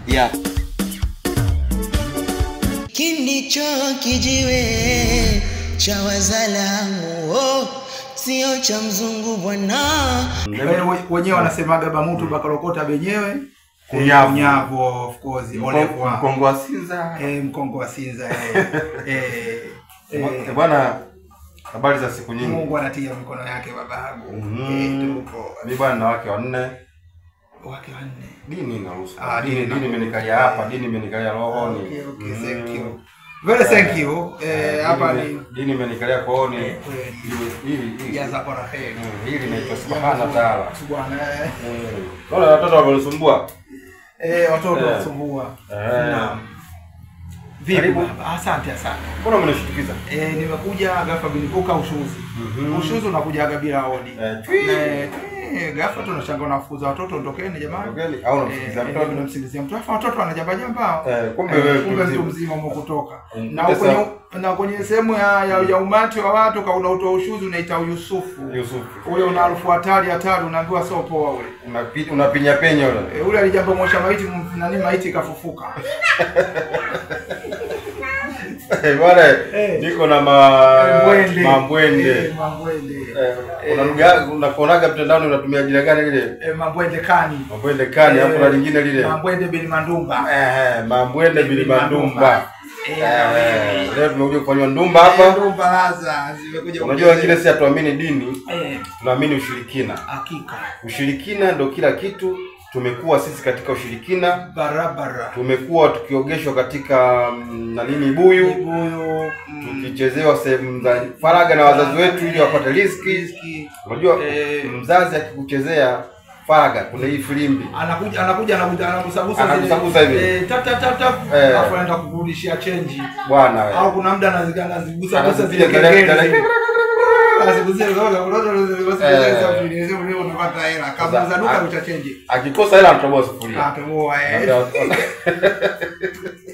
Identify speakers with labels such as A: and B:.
A: yeah.
B: Kindicho kijiwe cha wazalamu oh, sio cha mzungu bwana.
C: Eh, we- wenyewe wanasemaga bamutu bakalokota benyewe
D: Kunyavu.
C: kunyavu of course olevu wa
D: Mkongo wa Sinza.
C: eh, mkongo wa Sinza eh, eh,
D: Eh,
C: eh,
D: Bwana, habari za siku nyingi.
C: Mungu anatia mikono yake babangu
D: Mhm.
C: eh, tuko
D: Mi bwana na wake wanne.
C: wake wanne
D: Dini inaruhusu.
C: Ah, dini
D: Dini dini
C: inaruhusu.
D: imenikalia hapa, dini imenikalia rohoni.
C: okay, okay,
D: Mhm.
C: thank you very thank you eh,
D: Dini
C: hapa
D: ime-
C: ni
D: dini imenikalia kooni.
C: Eh, kweli.
D: Hili hili hili.
C: jaza kwa raheri
D: Mm, Hili naitwa subhana taala.
C: bwana eh.
D: Naona watoto wamenisumbua.
C: eh, watoto
D: Eh.
C: wasumbua
D: Eh.
C: Naam. Vipi
D: Karibu.
C: baba? Asante asante.
D: Mbona mnashtukiza?
C: Eh, nimekuja ghafla bilipuka ushuzi.
D: Mhm.
C: Ushuzi unakujaga bila hodi.
D: Eh, twi.
C: Eh, eh, ghafla tunashanga unafukuza watoto ondokeni jamani.
D: Ondokeni, au unamsikiliza
C: Eh,
D: mtoto?
C: eh, unamsikilizia mtoto. Afa watoto wanajamba jamba.
D: Eh, kumbe
C: Eh,
D: wewe
C: kumbe
D: mtu
C: mtu
D: mzima.
C: mzima umekutoka.
D: Mm,
C: Na
D: kumbe
C: kwenye
D: sawa.
C: na kwenye sehemu ya, ya, ya umati wa watu kauna utoa ushuzi unaita Yusufu.
D: Yusufu.
C: Ule una harufu hatari hatari unaambiwa sio poa ule.
D: Unapi- Unapinya penya ule.
C: Eh, ule alijamba mosha maiti m- nani maiti kafufuka.
D: Eh, Bwana,
C: Eh.
D: niko na ma
C: Mbwende.
D: mambwende.
C: Eh, Mambwende.
D: Eh, una lugha unakuonaga mtandaoni unatumia jina gani lile?
C: Eh, Mambwende kani.
D: Mambwende kani hapo na lingine lile.
C: Mambwende bin Mandumba.
D: Eh, eh, mambwende bili mandumba.
C: Eh,
D: Eh, leo tumekuja kufanywa ndumba hapa.
C: Ndumba laza zimekuja.
D: Unajua wengine si hatuamini dini,
C: eh,
D: tunaamini ushirikina.
C: hakika
D: Ushirikina ndo kila kitu. Tumekuwa sisi katika ushirikina,
C: barabara.
D: tumekuwa tukiogeshwa katika mm, na nini buyu,
C: Kibuyu mm,
D: tukichezewa sehemu za faraga na wazazi wetu ili wapate riziki.
C: riziki.
D: Unajua
C: Eh.
D: mzazi akikuchezea faraga, kuna hii filimbi
C: Anakuja anakuja anakuja anagusagusa zile-
D: Anagusagusa hivi.
C: Eh, tap tap tap tap.
D: Eh.
C: Alafu anaenda kukurudishia change.
D: bwana wewe.
C: Au kuna muda anaziga anazigusa gusa
D: Anazipiga
C: zile
D: tele-
C: kengele.
D: tele-
C: Anazigusia zote unaona
D: Eh.
C: unaweza unaweza unapata hela. Kama za duka
D: Sasa,
C: uta change.
D: akikosa hela anatoboa sufuria.
C: Atoboa eh.
D: Ndio-